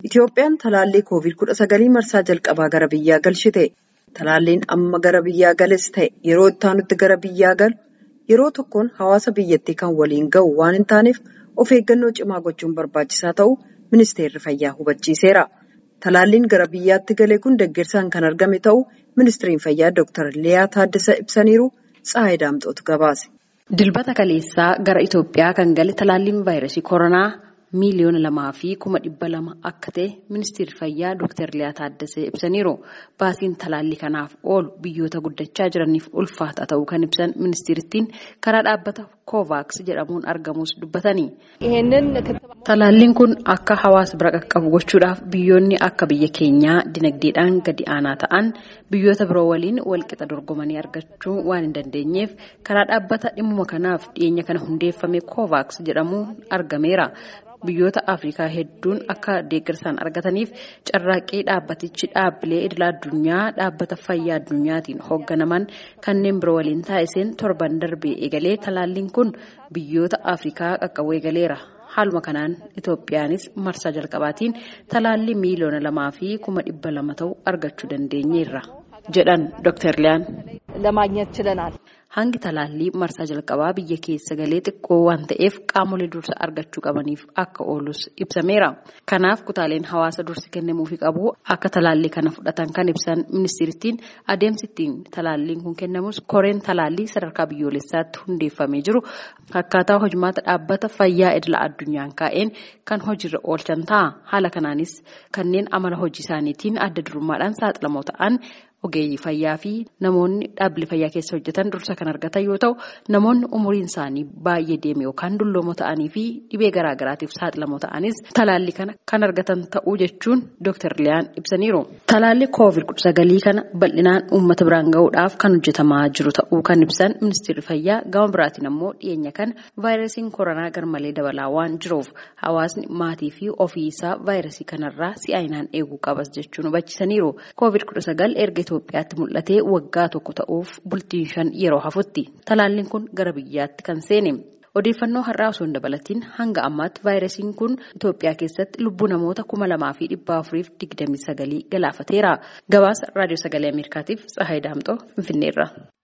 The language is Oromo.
Itoophiyaan talaallii COVID-19 marsaa jalqabaa gara biyyaa galchite. Talaalliin amma gara biyyaa gales ta'e yeroo itti aanutti gara biyyaa galu yeroo tokkoon hawaasa biyyattii kan waliin ga'u waan hin taaneef of eeggannoo cimaa gochuun barbaachisaa ta'uu ministeerri fayyaa hubachiiseera. Talaalliin gara biyyaatti gale kun deeggarsaan kan argame ta'uu ministeeriin fayyaa Dr. Liyaa Taaddasa ibsaniiru. Tsaayii Daamxootu gabaase. Dilbata kaleessaa gara Itoophiyaa kan gale talaalliin vaayirasii koronaa miiliyoona lamaa fi kuma dhibba lama akka ta'e ministeerri fayyaa Dr. Liyaa Taaddasee ibsaniiru. Baasiin talaallii kanaaf oolu biyyoota guddachaa jiraniif ulfaata ta'uu kan ibsan ministeerittiin karaa dhaabbata Kovaaks jedhamuun argamus dubbatanii. Talaalliin kun akka hawaasa bira qaqqabu gochuudhaaf biyyoonni akka biyya keenyaa dinagdeedhaan gadi aanaa ta'an biyyoota biroo waliin walqixa dorgomanii argachuu waan hin dandeenyeef karaa dhaabbata dhimma kanaaf dhiyeenya kana hundeeffame Kovaaks jedhamuun argameera. Biyyoota Afrikaa hedduun akka deeggarsaan argataniif carraaqqii dhaabbatichi dhaabbilee idila addunyaa dhaabbata fayyaa addunyaatiin hoogganaman kanneen biroo waliin taasiseen torban darbee eegalee talaalliin kun biyyoota Afrikaa qaqqabuu eegaleera. Haaluma kanaan Itoophiyaanis marsaa jalqabaatiin talaallii miiliyoona lamaa fi kuma dhibba lama ta'u argachuu dandeenyeerra jedhan Dr. Liyaan. Hangi talaallii marsaa jalqabaa biyya keessa galee xiqqoo waan ta'eef qaamolee dursa argachuu qabaniif akka oolus ibsameera. Kanaaf kutaaleen hawaasa dursi kennamuufii qabu akka talaallii kana fudhatan kan ibsan ministeerittiin adeemsi ittiin talaalliin kun kennamus koreen talaallii sadarkaa biyyoolessaatti hundeeffamee jiru akkaataa hojimaata dhaabbata fayyaa idila addunyaan kaa'een kan hojiirra oolchan ta'a. Haala kanaanis kanneen amala hojii isaaniitiin adda durummaadhaan saaxilamoo ta'an. Ogeeyyii fayyaa fi namoonni dhaabbilee fayyaa keessa hojjetan dursa kan argatan yoo ta'u namoonni umuriin isaanii baay'ee deeme yookaan dulloomoo ta'anii fi dhibee garaagaraatiif saaxilamoo ta'anis talaallii kana kan argatan ta'uu jechuun Dr. Liyaan ibsaniiru. Talaallii COVID-19 kana bal'inaan uummata biraan gahuudhaaf kan hojjetamaa jiru ta'uu kan ibsan ministeerri fayyaa gama biraatiin ammoo dhiyeenya kana vaayirasiin koronaa garmalee dabalaa waan jiruuf hawaasni maatii fi ofii isaa vaayirasii kanarraa si'aayinaan eeguu qabas jechuun hubachiisaniiru. COVID-19 erga Itoophiyaatti mul'atee waggaa tokko ta'uuf bultiin shan yeroo hafutti talaalliin kun gara biyyaatti kan seene. Odeeffannoo har'aa osoo hin dabalatiin hanga ammaatti vaayirasiin kun Itoophiyaa keessatti lubbuu namoota kuma lamaa fi dhibba afuriif digdamii sagalii galaafateera. Gabaasa raadiyoo sagalee Ameerikaatiif Tsahaay Daamxoo Finfinneerra.